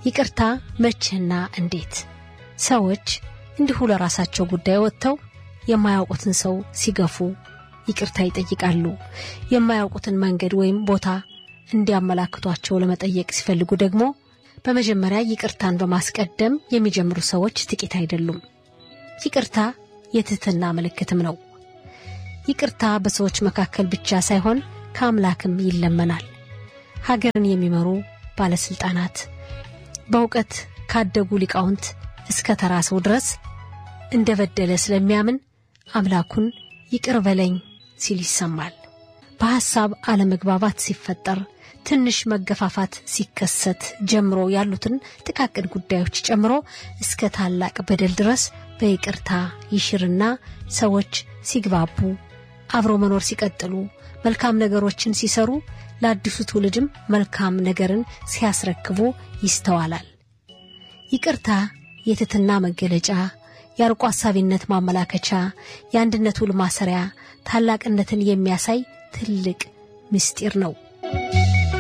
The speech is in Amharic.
ይቅርታ መቼና እንዴት? ሰዎች እንዲሁ ለራሳቸው ጉዳይ ወጥተው የማያውቁትን ሰው ሲገፉ ይቅርታ ይጠይቃሉ። የማያውቁትን መንገድ ወይም ቦታ እንዲያመላክቷቸው ለመጠየቅ ሲፈልጉ ደግሞ በመጀመሪያ ይቅርታን በማስቀደም የሚጀምሩ ሰዎች ጥቂት አይደሉም። ይቅርታ የትህትና ምልክትም ነው። ይቅርታ በሰዎች መካከል ብቻ ሳይሆን ከአምላክም ይለመናል። ሀገርን የሚመሩ ባለስልጣናት፣ በእውቀት ካደጉ ሊቃውንት እስከ ተራ ሰው ድረስ እንደ በደለ ስለሚያምን አምላኩን ይቅር በለኝ ሲል ይሰማል። በሐሳብ አለመግባባት ሲፈጠር፣ ትንሽ መገፋፋት ሲከሰት ጀምሮ ያሉትን ጥቃቅን ጉዳዮች ጨምሮ እስከ ታላቅ በደል ድረስ በይቅርታ ይሽርና ሰዎች ሲግባቡ፣ አብሮ መኖር ሲቀጥሉ፣ መልካም ነገሮችን ሲሰሩ፣ ለአዲሱ ትውልድም መልካም ነገርን ሲያስረክቡ ይስተዋላል። ይቅርታ የትህትና መገለጫ የአርቆ ሐሳቢነት ማመላከቻ፣ የአንድነት ውል ማሰሪያ፣ ታላቅነትን የሚያሳይ ትልቅ ምስጢር ነው።